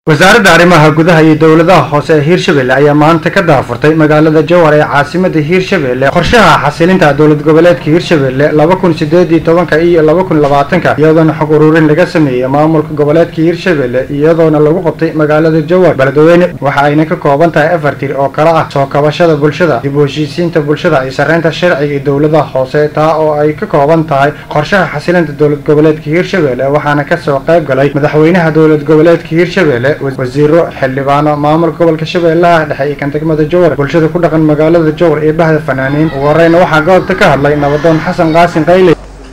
wasaaradda arrimaha gudaha iyo dowladaha hoose ee hiirshabelle ayaa maanta ka daafurtay magaalada jowhar ee caasimada hiirshabelle qorshaha xasilinta dowlad goboleedka hiirshabelle laba kun sideed iyo tobanka iyo laba kun labaatanka iyadoona xog ururin laga sameeyey maamulka goboleedka hiirshabelle iyadoona lagu qabtay magaalada jowhar beledweyne waxa ayna ka kooban tahay afar tir oo kala ah soo kabashada bulshada dib u heshiisiinta bulshada iyo sarreynta sharciga iyo dowladaha hoose taa oo ay ka kooban tahay qorshaha xasilinta dowlad goboleedka hiirshabelle waxaana kasoo qayb galay madaxweynaha dowlad goboleedka hiirshabelle wasiiro xildhibaano maamulka gobolka shabeellaha dhexe iyo kan degmada jowhar bulshada ku dhaqan magaalada jowhar iyo bahda fanaaniin ugu horeyna waxaa goobta ka hadlay nabadoon xasan qaasin qayle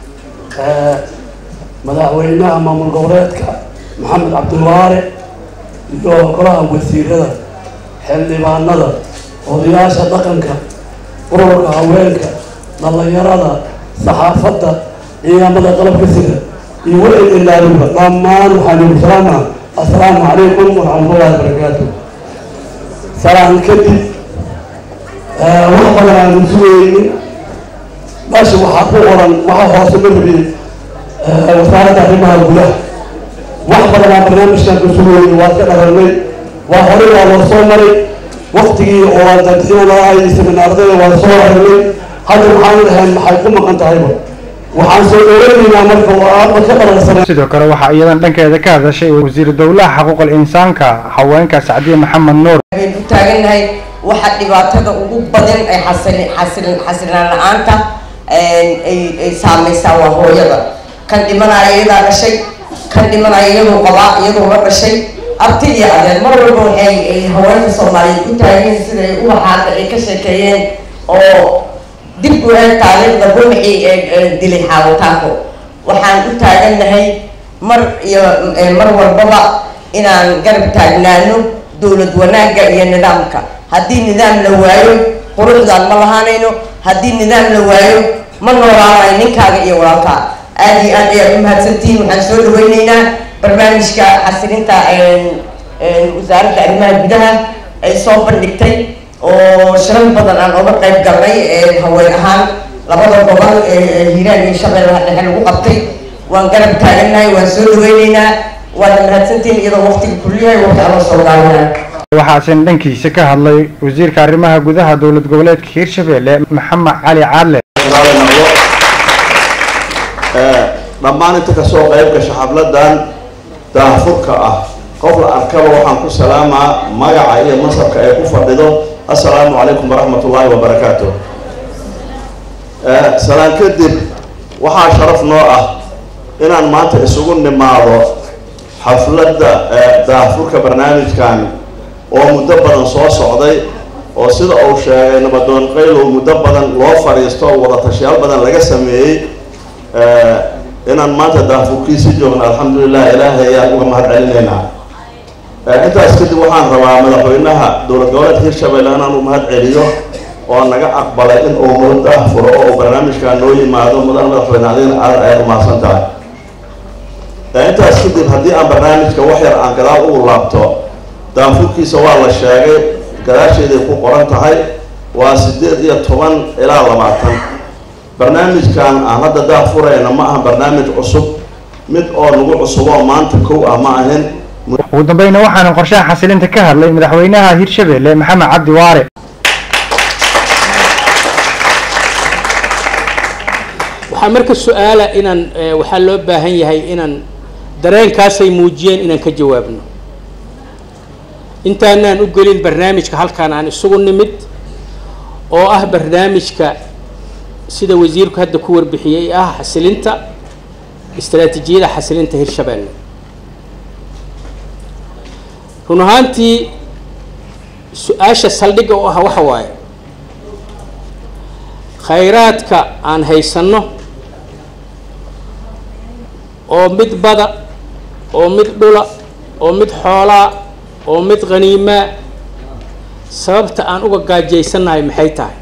madaxweynaha maamul goboleedka maxamed cabdiwaare iyo golaha wasiirada xildhibaanada odayaasha dhaqanka ururka haweenka dhalinyarada saxaafadda ciidamada qalabka sida iyo wixii ilaaluba dhammaan waxaanu salaama assalaamu calaykum waraxmatullahi wabarakaatu salaan kadib wax badan aanu sugaynin meesha waxaa ku qoran waxa hoose ma rabi wasaaradda arrimaha gudaha wax badan aan barnaamijkan ku sugaynin waa ka dharanay waa horey waa loo soo maray waktigii oo dadxinalahay seminaardada waa soo aragnay hadda waxaanu dhahayn maxay ku maqan tahayba waxaan soo dhoweynaynaa marka ma ka dharansanay sidoo kale waxaa iyadan dhankeeda ka hadashay wasiiru dowlaha xuquuqul insaanka haweenka sacdiye maxamed nuur waxaynu u taagannahay waxa dhibaatada ugu badan ay xasilin xasilin xasilinaan la-aanta ay ay saamaysaa waa hooyada kan dhimanaya iyadaa dhashay kan dhimanaya iyadoo qabaa iyadoo la dhashay arti iyo adeer mar walba waxay ay haweenka soomaaliyeed u taageen siday ubaxaada ay ka sheekeeyeen oo dib u eeg taariikhda ruuxii ee dilay xaawataanko waxaan u taagannahay mar iyo mar walbaba inaan garab taagnaano dowlad wanaagga iyo nidaamka haddii nidaam la waayo quruxdaan ma lahaanayno haddii nidaam la waayo ma noolaanayo ninkaaga iyo walaalkaa aada iyo aad ayaad u mahadsantihiin waxaan soo dhaweyneynaa barnaamijka xasilinta wasaaradda arrimaha gudaha ay soo bandhigtay oo shirar badan aan oga qayb galnay haween ahaan labada gobol ee hiiraan iyo shabeellaha dhexe lagu qabtay waan garab taagannahay waan soo dhaweyneynaa waad mahadsantihiin iyadoo waqtiga kulliyahay waqti aan la soo gaabinaa waxaasin dhankiisa ka hadlay wasiirka arrimaha gudaha dowlad goboleedka hiirshabelle maxamed cali caadle dhammaan inta kasoo qayb gasha xafladan daahfurka ah qof la arkaba waxaan ku salaamaa magaca iyo masabka ay ku fadhido assalaamu calaykum waraxmat ullaahi wabarakaatu salaan kadib waxaa sharaf noo ah inaan maanta isugu nimaado xafladda daahfurka barnaamijkan oo muddo badan soo socday oo sida uu sheegay nabadoon qaylow muddo badan loo fadhiisto oo wada tashayaal badan laga sameeyey inaan maanta daafurkiisi joogno alxamdulilah ilaahay ayaan uga mahad celinaynaa intaas kadib waxaan rabaa madaxweynaha dowlad goboleedka hiirshabelle inaan u mahad celiyo oo naga aqbalay in uu noo daahfuro oo uu barnaamijkan noo yimaado mudan madaxweyne adigna aad ayaad umahadsan tahay intaas kadib haddii aan barnaamijka wax yar aan gadaal ugu laabto daafurkiisa waa la sheegay gadaasheeday ku qoran tahay waa sideed iyo toban ilaa labaatan barnaamijkan aan hadda daafurayna ma aha barnaamij cusub mid oo nagu cusub oo maanta kow ah ma ahin ugu dambeyna waxaana qorshaha xasilinta ka hadlay madaxweynaha hiirshabelle maxamed cabdi waare waxaa marka su-aala inaan waxaa loo baahan yahay inaan dareenkaasay muujiyeen inaan ka jawaabno intaanaan u gelin barnaamijka halkaan aan isugu nimid oo ah barnaamijka sida wasiirku hadda ku warbixiyey ah xasilinta istaraatiijiyada xasilinta hirshabelle run ahaantii su-aasha saldhigga u ah waxa waaye khayraadka aan haysanno oo mid bada oo mid dhula oo mid xoolaa oo mid khaniimaa sababta aan uga gaajaysannahay maxay tahay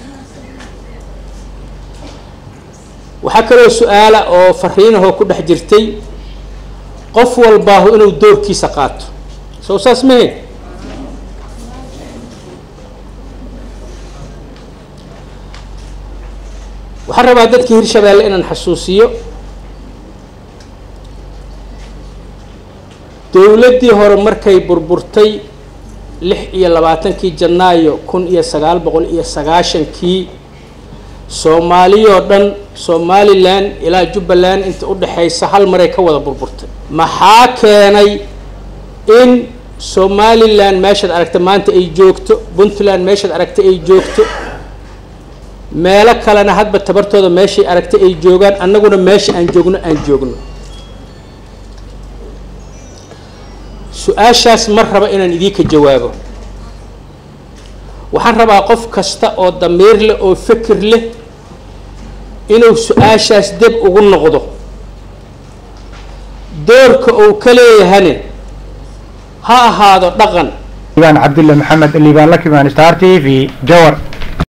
waxaa kaloo su-aala oo fariinahoo ku dhex jirtay qof walbaahu inuu doorkiisa qaato sow saas mahayn waxaan rabaa dadka hirshabelle inaan xasuusiyo dowladdii hore markay burburtay lix iyo labaatankii janaayo kun iyo sagaal boqol iyo sagaashankii soomaaliyoo dhan somalilan ilaa jubbaland inta u dhexaysa hal maray ka wada burburtay maxaa keenay in somalilan meeshaad aragta maanta ay joogto puntland meeshaad aragta ay joogto meelo kalena hadba tabartooda meeshay aragtay ay joogaan annaguna meesha aan joogno aan joogno su-aashaas ma raba inaan idiinka jawaabo waxaan rabaa qof kasta oo damiir leh oo fikir leh inuu su-aashaas deb ugu noqdo doorka uu ka leeyahane ha ahaado dhaqan liibaan cabdulle maxamed liibaan lakimaan star t v jawar